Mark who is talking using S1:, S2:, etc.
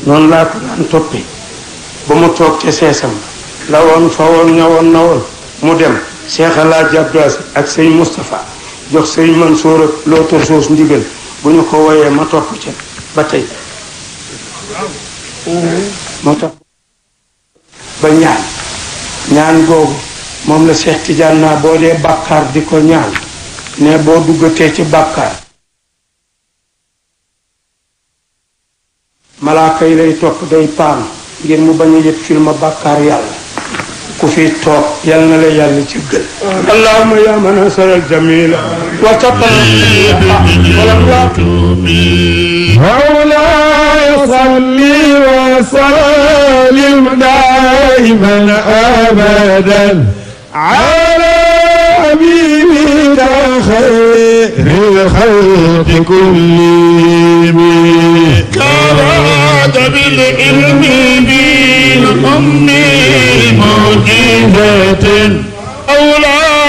S1: noonu laa ko daan toppee ba mu toog ca seesam la woon fa woon ñawoon na woon mu dem Cheikh El Hadj Abdou Aziz ak sëñ Moustapha jox sëñ Mansour ak lootor soos ndigal bu ñu ko woyee ma topp ca ba tey moo tax ba ñaan ñaan googu moom la Cheikh Tidiane naa boo dee bàkkaar di ko ñaan ne boo duggatee ci bàkkaar malaaka yi lay topp day paam ngir mu bañ a yëg film bàkkaar yàlla ku fi toog yal na la yàlla ci gën allahumma ya man asara jamila wa taqala
S2: مولاي صل وسلم دائما ابدا على حبيبك خير الخلق كلهم
S3: كراد بالعلم بالأم معجزة أولى